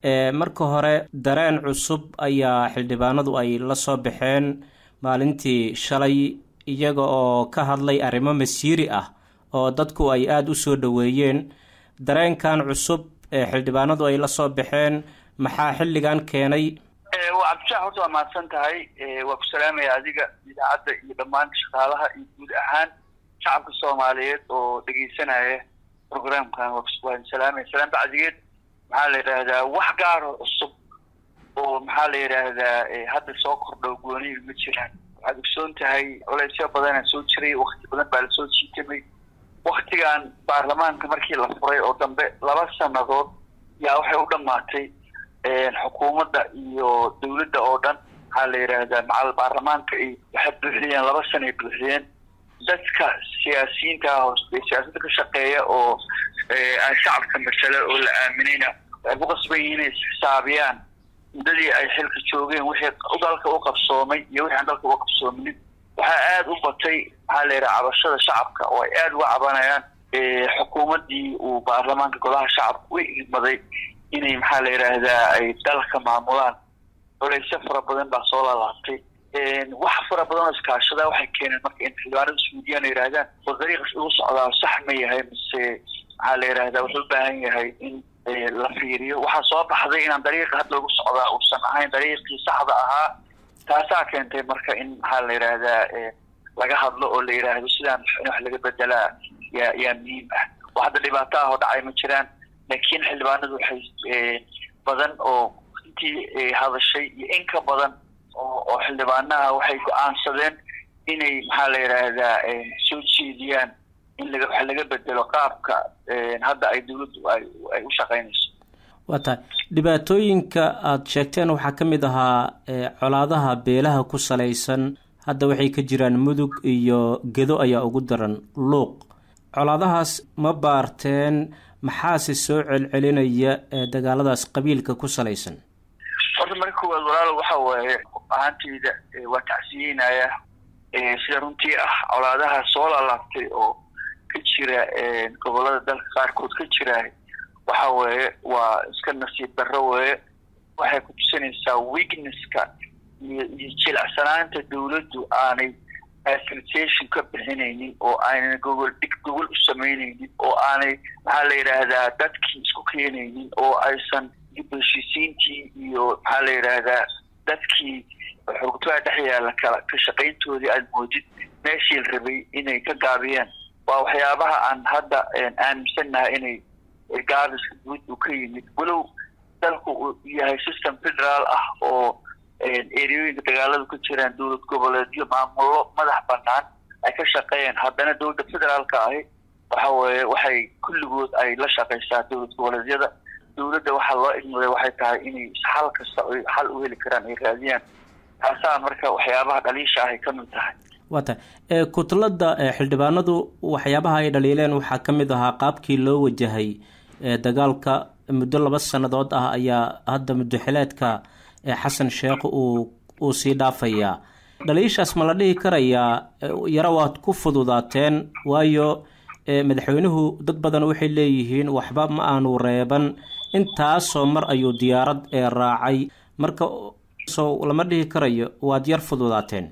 marka hore dareen cusub ayaa xildhibaanadu ay la soo baxeen maalintii shalay iyaga oo ka hadlay arrimo masiiri ah oo dadku ay aada u soo dhoweeyeen dareenkan cusub ee xildhibaanadu ay la soo baxeen maxaa xilligan keenay cabdishax horta waa mahadsan tahay waa ku salaamaya adiga idaacadda iyo dhammaan shaqaalaha iyo guud ahaan shacabka soomaaliyeed oo dhegeysanaya programkan waan salaamaya salaan bacdigeed maxaa la yidhaahdaa wax gaaro cusub oo maxaa la yidhaahdaa hadda soo kordho goonihi ma jiraan waxaad ogsoon tahay culeysyo badana soo jiray wakti badan baa lasoo jiitamay waktigan baarlamaanka markii la furay oo dambe laba sanadood yaa waxay u dhamaatay xukuumadda iyo dawladda oo dhan maxaa la yidhaahdaa macal baarlamaanka ay waxay buuxiyeen laba sana ay buuxiyeen dadka siyaasiyiinta ah oo siyaasadda ka shaqeeya oo aan shacabka masale oo la aaminayna waxay ku qasban yihiin inay isxisaabiyaan muddadii ay xilka joogeen wixii dalka u qabsoomay iyo wixii aan dalka uga qabsoominin waxaa aada u batay maxaa la yidhaha cabashada shacabka oo ay aada uga cabanayaan xukuumaddii uu baarlamaanka golaha shacabka u igmaday inay maxaa la yidhaahdaa ay dalka maamulaan culeysyo fara badan baa soo lalaabtay wax fara badan oo iskaashada waxay keeneen marka in xildhibaanada isweydiiyaan o yidhahdaan war dariiqas igu socdaa sax ma yahay mise maxaa la yidhahdaa wuxuu u baahan yahay in la fiiriyo waxaa soo baxday inaan dariiqa hadda lagu socdaa uusan ahayn dariiqii saxda ahaa taasaa keentay marka in maxaa la yidhaahdaa laga hadlo oo la yidhaahdo sidaan in wax laga bedelaa yaa yaa muhiim ah oo hadda dhibaato ah oo dhacay ma jiraan laakiin xildhibaanadu waxay badan oo intii hadashay iyo in ka badan oo oo xildhibaanaha waxay go-aansadeen inay maxaa la yidhaahdaa soo jeediyaan in laga wax laga bedelo qaabka hadda ay dawladdu ay ay u shaqeynayso waa tahay dhibaatooyinka aada sheegteen waxaa ka mid ahaa colaadaha beelaha ku salaysan hadda waxay ka jiraan mudug iyo gedo ayaa ugu daran luuq colaadahaas ma baarteen maxaase soo celcelinaya dagaaladaas qabiilka ku salaysan horta marka koowaad walaalo waxa waaye ahaanteyda waa tacsiyeynaya sida runtii ah colaadaha soo laalaabtay oo ka jira gobolada dalka qaarkood ka jira waxa weeye waa iska nasiib darro weeye waxay ku tusinaysaa weaknesska iyo iyo jilacsanaanta dawladdu aanay facilitation ka bixinaynin oo aanay gogol dhig gogol u samaynaynin oo aanay maxaa la yidhaahdaa dadkii isku keenaynin oo aysan dib heshiisiintii iyo maxaa la yidhaahdaa dadkii xoogtaha dhex yaalla kala ka shaqayntoodii aada moodid meeshii la rabay inay ka gaabiyeen waa waxyaabaha aan hadda aaminsannahay inay gaabiska guud uu ka yimid walow dalku uu yahay system federaal ah oo ereyooyinka dagaaladu ka jiraan dowlad goboleedyo maamullo madax banaan ay ka shaqeeyeen haddana dowladda federaalka ahi waxa weeye waxay kulligood ay la shaqeysaa dowlad goboleedyada dowladda waxaa loo igmaday waxay tahay inay xal kasta oy xal u heli karaan ay raadiyaan taasaa marka waxyaabaha dhaliisha ahay ka mid tahay waa tahay kutlada xildhibaanadu waxyaabaha ay dhaliileen waxaa ka mid ahaa qaabkii loo wajahay dagaalka muddo laba sannadood ah ayaa hadda muddoxileedka xasan sheekh uu uu sii dhaafayaa dhaliishaas ma la dhihi karayaa yaro waad ku fududaateen waayo madaxweynuhu dad badan waxay leeyihiin waxba ma aanu reeban intaasoo mar ayuu diyaarad ee raacay marka so lama dhihi karayo waad yar fududaateen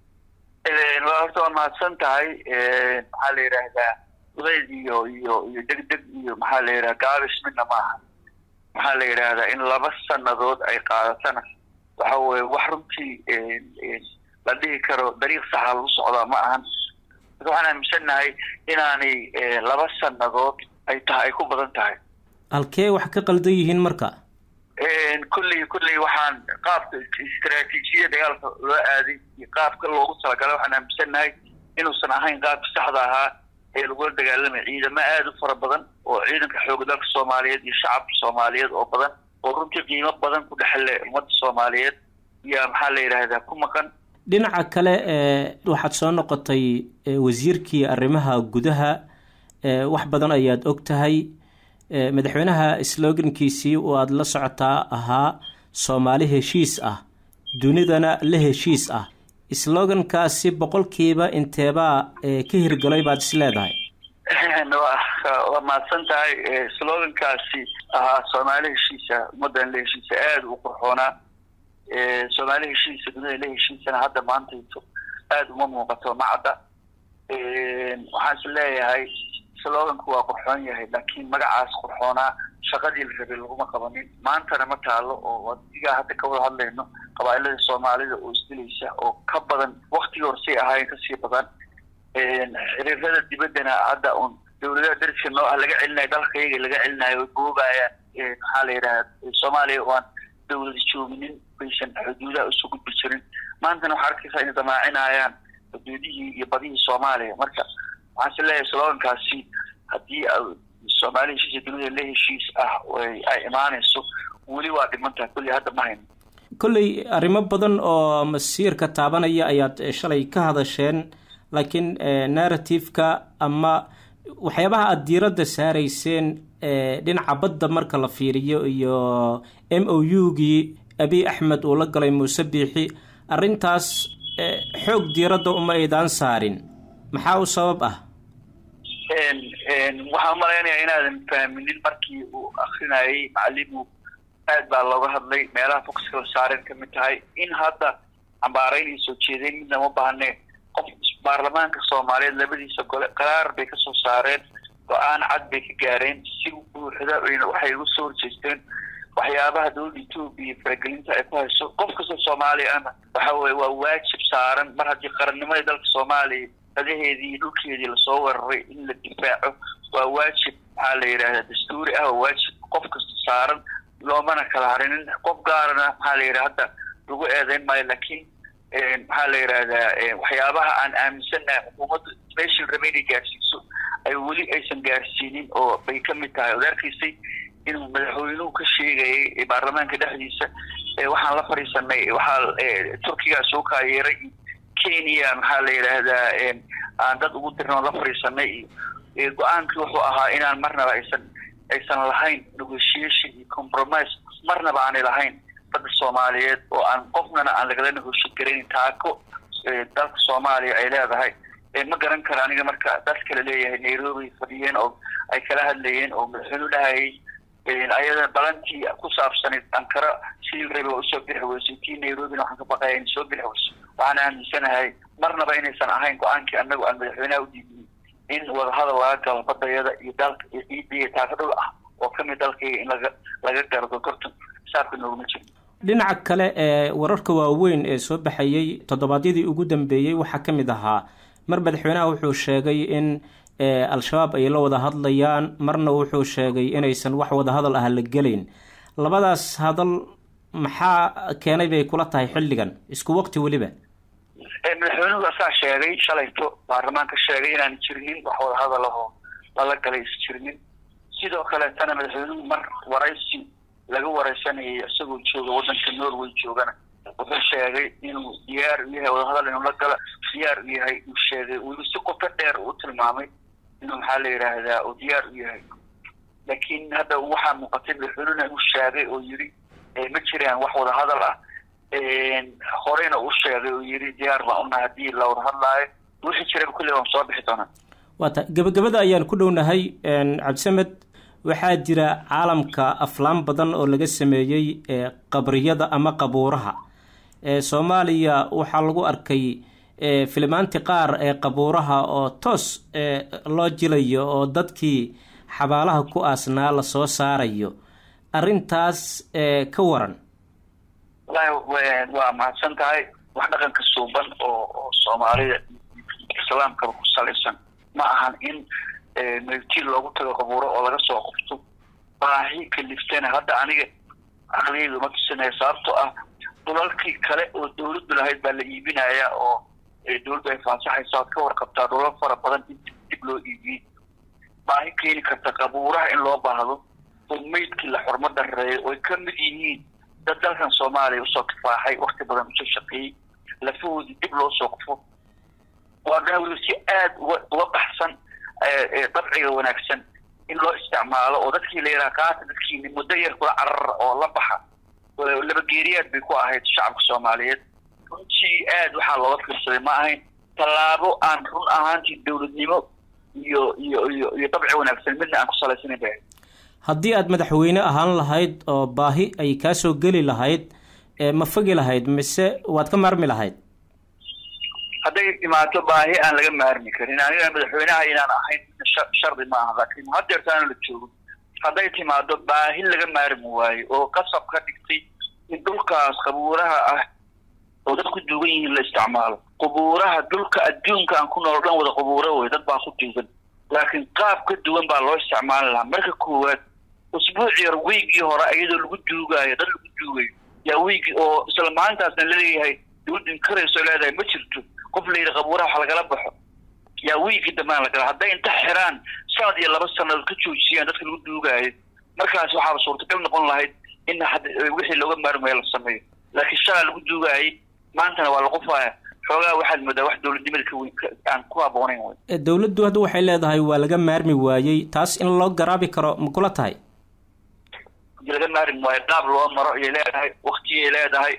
horta waa mahadsan tahay maxaa la yidhaahdaa udayd iyo iyo iyo deg deg iyo maxaa la yidhaha gaabis midna maaha maxaa la yidhaahdaa in laba sanadood ay qaadatana waxa weye wax runtii la dhihi karo dariiq saxa lagu socdaa ma ahan marka waxaan aaminsannahay inaanay laba sanadood ay tahay ay ku badan tahay halkee wax ka qaldan yihiin marka kulley kulley waxaan qaabka istraatiijiyada dagaalka loo aaday iyo qaabka loogu talagalay waxaan aaminsannahay inuusan ahayn qaabka saxda ahaa ee lagula dagaalamay ciidamo aada u fara badan oo ciidanka xooga dalka soomaaliyeed iyo shacabka soomaaliyeed oo badan oo runtii qiimo badan ku dhexle ummadda soomaaliyeed yaa maxaa la yidhaahdaa ku maqan dhinaca kale waxaad soo noqotay wasiirkii arrimaha gudaha wax badan ayaad og tahay madaxweynaha slogankiisii oo aada la socotaa ahaa soomaali heshiis ah dunidana la heshiis ah slogankaasi boqolkiiba inteebaa ka hirgalay baad is leedahay waa mahadsan tahay slogankaasi ahaa soomaali heshiisa ummaddan la heshiisa aada u qurxoonaa soomaali heshiisa dunida la heshiisana hadda maantayto aada uma muuqato macadda waxaan is leeyahay sloganku waa qurxoon yahay laakiin magacaas qurxoonaa shaqadii la rabay laguma qabanin maantana ma taalo oo adigaa hadda ka wada hadlayno qabaailada soomaalida oo isdilaysa oo ka badan waktigii horsay ahaayeen kasii badan xiriirada dibaddana hadda un dawladaha dariska noo ah laga celinayo dalkayaga laga celinayo way boobayaan maxaa la yidhaha soomaaliya oo aan dawlada jooginin baysan xuduudaha usoo gudbi jirin maantana waxaa arkaysaa inay damaacinayaan xuduudihii iyo badihii soomaaliya marka waxaan is leeyahay slogankaasi haddii soomaali heshiisa dunida la heshiis ah ay imaanayso weli waa dhimantaha kulli hadda ma hayno kolley arrimo badan oo masiirka taabanaya ayaad shalay ka hadasheen laakiin narrative-ka ama waxyaabaha aada diiradda saarayseen dhinaca badda marka la fiiriyo iyo m o u-gii abiy axmed uu la galay muuse biixi arrintaas xoog diiradda uma aydaan saarin maxaa u sabab ah waxaan umalaynaya inaadan fahminin markii uu akrinayay macalimu aad baa looga hadlay meelaha foxka la saaren ka mid tahay in hadda cambaaraynay soo jeedeen midna ma baahne qof baarlamaanka soomaaliyeed labadiisa gole qaraar bay kasoo saareen go-aan cad bay ka gaareen si buuxda waxay uga soo horjeesteen waxyaabaha dowladda etoobiya faragelinta ay ku hayso qof kasta soomaaliya ana waxa weye waa waajib saaran mar haddii qarannimadii dalka soomaaliya dadaheedii iyo dhulkeedii lasoo weeraray in la difaaco waa waajib maxaa la yidhahda dastuuri ah waa waajib qof kasta saaran loomana kala harinin qof gaarana maxaa la yidhaha hadda lagu eedeyn maayo laakiin maxaa la yidhahdaa waxyaabaha aan aaminsannahay xukuumadda meeshii raba inay gaarsiiso ay weli aysan gaarsiinin oo bay ka mid tahay od arkaysay inuu madaxweynuhu ka sheegayay baarlamaanka dhexdiisa waxaan la fadhiisanay waxaa turkigaa soo kaayeeray kenya maxaa la yidhaahdaa aan dad ugu dirnoo la fadhiisanay iyo go-aankii wuxuu ahaa inaan marnaba aysan aysan lahayn negotiation iyo compromise marnaba aanay lahayn badda soomaaliyeed oo aan qofnana aan lagala negotiate garaynin taako dalka soomaaliya ay leedahay ma garan karo aniga marka dad kale leeyahay nairobi fadhiyeen oo ay kala hadlayeen oo madaxweynu dhahayay ayada balantii ku saabsanayd ankara sidii rabi waa usoo bixi weysay tii nairobina waxaan ka baqaya inay soo bixi weyso waxaan aaminsanahay marnaba inaysan ahayn go-aankii anagu aan madaxweynaha udiidin in wadahadal laga galo badayada iyo dalka iyo ciidiya taaka dhul ah oo kamid dalkayga in laga laga gardo gortan saabka nooguma jiro dhinaca kale ee wararka waaweyn ee soo baxayey toddobaadyadii ugu dambeeyey waxaa ka mid ahaa mar madaxweynaha wuxuu sheegay in al-shabaab ay la wada hadlayaan marna wuxuu sheegay inaysan wax wada hadal ah la gelayn labadaas hadal maxaa keenay bay kula tahay xilligan isku waqti weliba madaxweynuhu asaa sheegay shalayto baarlamaanka sheegay inaan jirinin wax wada hadal ahoo lala galay is jirinin sidoo kaleetana madaxweynuhu mar waraysi laga wareysanayay isagoo jooga waddanka norway joogana wuxuu sheegay inuu diyaar u yahay wadahadal inuu la gala diyaar u yahay uu sheegay weli si qoto dheer uu tilmaamay inuu maxaa la yidhaahdaa uu diyaar u yahay laakiin hadda waxaa muuqatay madaxweynuna inuu sheegay oo yidhi ma jiraan wax wada hadal ah horeyna uu sheegay oo yidhi diyaar baan unahay haddii la wada hadlaayo wixii jiraba kulli waan soo bixi doonaa waata gabagabada ayaan ku dhownahay cabdisamed waxaa jira caalamka aflaan badan oo laga sameeyey qabriyada ama qabuuraha soomaaliya waxaa lagu arkay filimaanti qaar ee qabuuraha oo toos loo jilayo oo dadkii xabaalaha ku aasnaa lasoo saarayo arrintaas ka waran wallahi waa mahadsan tahay wax dhaqanka suuban oo oo soomaalida islaamkaba ku salaysan ma ahan in meeltiin loogu tago qabuuro oo laga soo qofto baahi kaliftana hadda aniga caqligeyda uma tusinaya sababtoo ah dhulalkii kale oo dawladdu lahayd baa la iibinaya oo dawladdu ay faansaxaysa oad ka warqabtaa dhulal fara badan in dib loo iibiyey baahi keeni karta qabuuraha in loo baahdo oo meydkii la xurmo dareeyo oy ka mid yihiin dad dalkan soomaaliya usoo kifaaxay wakti badan usoo shaqeeyey lafahoodii dib loo soo qufo waa dhan weliba si aada uga uga baxsan dabciga wanaagsan in loo isticmaalo oo dadkii la yidhaha qaata dadkiini muddo yar kula carara oo la baxa labageeriyaad bay ku ahayd shacabka soomaaliyeed runtii aad waxaa looga fiirsaday ma ahayn tallaabo aan run ahaantii dawladnimo iyo iyo iyo iyo dabci wanaagsan midna aan ku salaysanayn bay ahayd haddii aad madaxweyne ahaan lahayd oo baahi ay kaasoo geli lahayd ma fogi lahayd mise waad ka maarmi lahayd hadday imaato baahi aan laga maarmi karin aniga madaxweynaha inaan ahayn shardi ma aha laakiin hadeertaana la joogo hadday timaado baahi laga maarmi waayo oo qasab ka dhigtay in dhulkaas qabuuraha ah oo dad ku duugan yihiin la isticmaalo qubuuraha dhulka adduunka aan ku nool dhan wada qubuuro wey dad baa ku duugan laakiin qaab ka duwan baa loo isticmaali lahaa marka koowaad usbuuc yar wiigii hore iyadoo lagu duugaayo dad lagu duugayo yaa wiigi oo isla maalintaasna laleeyahay dawladdu inkarayso leedahay ma jirto qof la yidhi qabuuraha wax lagala baxo yaa wiigii dambaan lagala hadday inta xiraan sanad iyo laba sanadood ka joojiyaan dadka lagu duugaayo markaas waxaaba suurtagal noqon lahayd in wixii looga maarmaya la sameeyo laakiin shalaa lagu duugayay maantana waa la qufaya xoogaa waxaad moodaa wax dowladnimada ka weyn aan ku habboonayn wey dowladdu hadda waxay leedahay waa laga maarmi waayey taas in loo garaabi karo ma kula tahay laga maarmi waayo qaab loo maro ayay leedahay waktiyay leedahay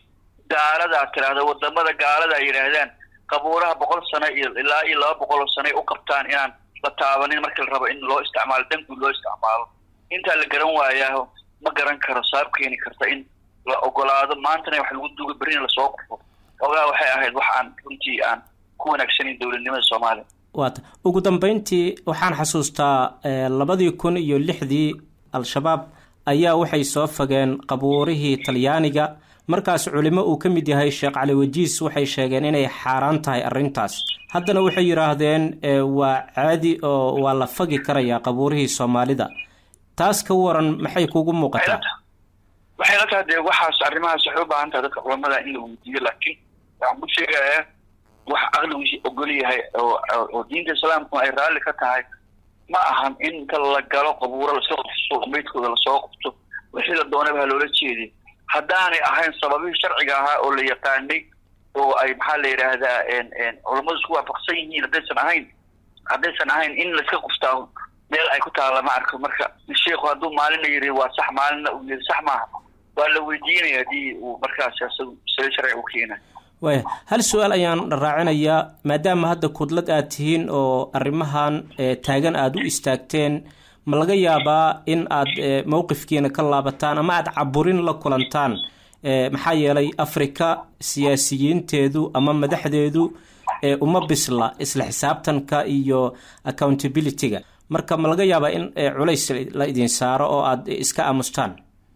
gaaladaa tiraahda wadamada gaalada ay yidhaahdaan qabuuraha boqol sano iyo ilaa iyo laba boqol oo sano ay u qabtaan inaan la taabanin markii la rabo in loo isticmaalo danguud loo isticmaalo intaa la garan waayaaho ma garan karo sabab keeni karta in la ogolaado maantana wax lagu duuga berrina lasoo qufo ogaa waxay ahayd wax aan runtii aan ku wanaagsanayn dowladnimada soomaaliya waata ugu dambeyntii waxaan xasuustaa labadii kun iyo lixdii al-shabaab ayaa waxay soo fageen qabuurihii talyaaniga markaas culimo uu ka mid yahay sheekh cali wajiis waxay sheegeen inay xaaraan tahay arrintaas haddana waxay yidhaahdeen waa caadi oo waa la fagi karayaa qabuurihii soomaalida taas ka waran maxay kugu muuqataa waxay la tahay dee waxaas arrimahaas waxay u baahan tahay dadka culamada in la weydiiyo laakiin waxaan ku sheegayaa wax aqligiisi ogol yahay oo oo diinta islaamku ay raalli ka tahay ma ahan in inta la galo qabuuro laska qufso meydkooda lasoo qufto wixii la doonaba ha loola jeediy haddaanay ahayn sababihii sharciga ahaa oo la yaqaanay oo ay maxaa la yidhaahdaa culammadu isku waafaqsan yihiin haddaysan ahayn haddaysan ahayn in laiska quftaa meel ay ku taalla ma arko marka sheikhu hadduu maalina yiri waa sax maalina uu yiri sax maaha waa la weydiinaya haddii uu markaas isagu sida sharci u keenayo waaya hal su-aal ayaan raacinayaa maadaama hadda kudlad aad tihiin oo arrimahan taagan aada u istaagteen ma laga yaabaa in aad mowqifkiina ka laabataan ama aada caburin la kulantaan maxaa yeelay africa siyaasiyiinteedu ama madaxdeedu uma bisla isla xisaabtanka iyo accountability-ga marka ma laga yaabaa in culays la idin saaro oo aada iska aamustaan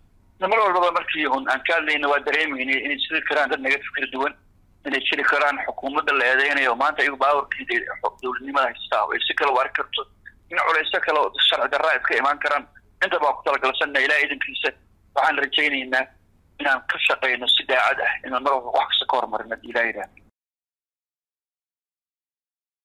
mar walbaba markii un aan ka hadlayna waa dareemayna inay jiri karaan dad naga fikir duwan inay jiri karaan xukuumadda la eedeynayo maanta iyagu baawarkiida dowladnimada haystaa ay si kale u arki karto in culayso kale oo sharci darraa iska imaan karaan inta baa ku talagalsanna ilaah idankiisa waxaan rajaynaynaa inaan ka shaqayno si daacad ah inaan mar walba wax kasta ka horumarin haddii ilaah yidhaahdo